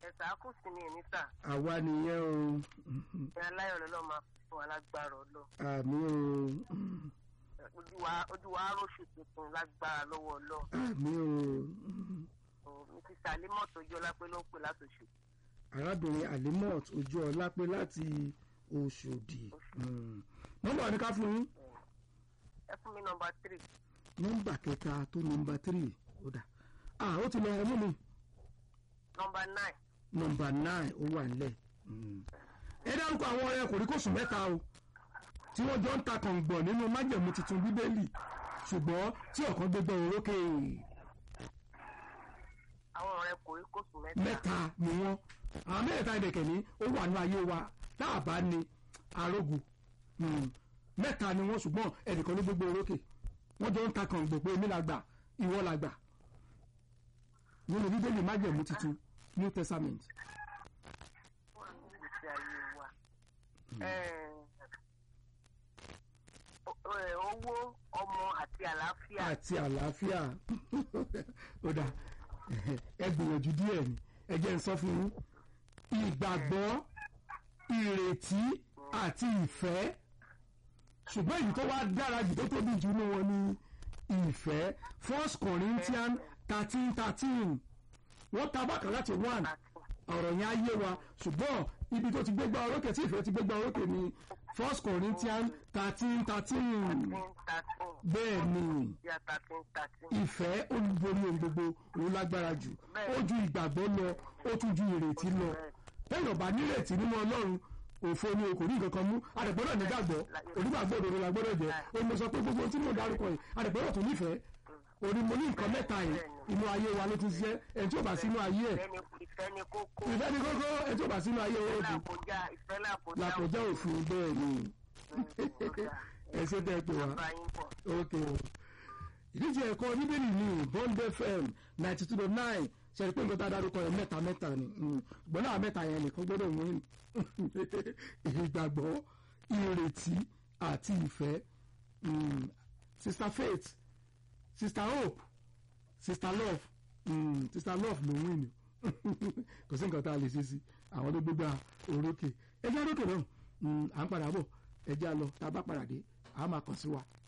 ẹ̀sà kù sí mi ní sà àwa nìyẹn o ní aláyọ̀ lọ́lọ́ máa fún wa lágbára ọlọ́ àmì o ojú wa ojú wa aróṣù tuntun lágbára lọ́wọ́ ọlọ́ àmì o mi ti sàlẹ̀ mọ́tò ojú ọlápẹ́ ló ń pè látòṣù arábìnrin alimot ojú ọlá pé láti Òṣòdì Mm. nọ́mbà ní ká fún yín ẹ fún mi nọmba tírì nọ́mbà kẹta tó nọ́mbà tírì ó dà ah ó ti lọ ẹmú mi nọmba náì nọ́mbà náì ó wà nílẹ̀ Mm. ẹ dárúkọ àwọn ọ̀rẹ́ kòríkòsùn mẹ́ta o tí wọ́n jọ ń ta kàngbọ̀n nínú májẹ̀mú tuntun bíbélì ṣùgbọ́n tí ọ̀kan gbégbá orókè àwọn ọ̀rẹ́ kòríkòsùn mẹ́ta mẹ́ta ni wọ́n àwọn mẹ́ta ìdẹ̀kẹ̀ ní ó wà ní ayé wa tá a bá ní arógun Mm. mẹ́ta ni wọ́n ṣùgbọ́n ẹnìkan ló gbégbá orókè wọ́n jọ ń ta kàngbọ̀n pé èmi la gbà ìwọ la gbà nínú bíbélì májẹ̀mú tuntun new testament wà ní ìgbésí ayé wa. Ẹ, o- ẹ, owó ọmọ àti àlàáfíà àti àlàáfíà ó dà ẹ gbìyànjú díẹ̀ ni ẹ jẹ́ n sọ fún yín ìgbàgbọ́ ìrètí àti ìfẹ́ ṣùgbọ́n èyí tó wá dára jù tó tóbi jù ní wọn ni ìfẹ́ first corinthians thirteen thirteen wọ́n ta bákan láti one àti ọ̀rọ̀ yẹn á yé wa ṣùgbọ́n ibi tó ti gbégbá orókè tí ìfẹ́ ti gbégbá orókè ni first corinthians thirteen thirteen thirteen thirteen bẹ́ẹ̀ ni yà thirteen thirteen. ìfẹ́ olùborí ohun gbogbo òun lágbára jù ó ju ìgbàgbọ́ lọ ó tún ju ìrètí lọ téèyàn bá nírètí nínú ọlọ́run òfo ni o kò ní nǹkan kan mú àdẹ̀gbọ́dọ̀ nígbàgbọ́ onígbàgbọ́ òdodo la gbọ́dọ̀ jẹ́ ó ní mo sọ pé gbogbo tí mo dárúkọ yìí àdẹ̀gbọ́dọ̀ tún nífẹ̀ẹ́ òní mo ní nǹkan mẹ́ta yìí inú ayé wa ló ti ṣiṣẹ́ ẹni tí ò bá sínú ayé ẹ̀ ìfẹ́ ni ìfẹ́ ni kókó ìfẹ́ ni kókó ẹni tí ò bá sínú ayé ẹ̀ ó dùn làkọjá ìfẹ́ làkọjá làkọjá òfin bẹ́ẹ̀ ni ẹ ṣe tẹ́ ẹ pè wá bá yín bọ̀. ok ìdíje ẹ̀kọ́ bíbélì ní bond fm ninety two dot nine ṣe pé nǹkan tá a dárúkọ yẹn mẹ́ta mẹ́ta ni Mm. ṣùgbọ́n náà mẹ́ta yẹn nìkan gbọ́dọ̀ wọ́n ìgbàgbọ́ ìrètí àti ìfẹ́ Mm. sister faith sister hope sister love Mm. sister love ló wí ni kò sí nǹkan tá a lè ṣe sí àwọn ló gbégbá orókè ẹjẹ́ orókè náà Mm. à ń padà bọ̀ ẹjẹ́ á lọ tá a bá padà dé a máa kàn sí wa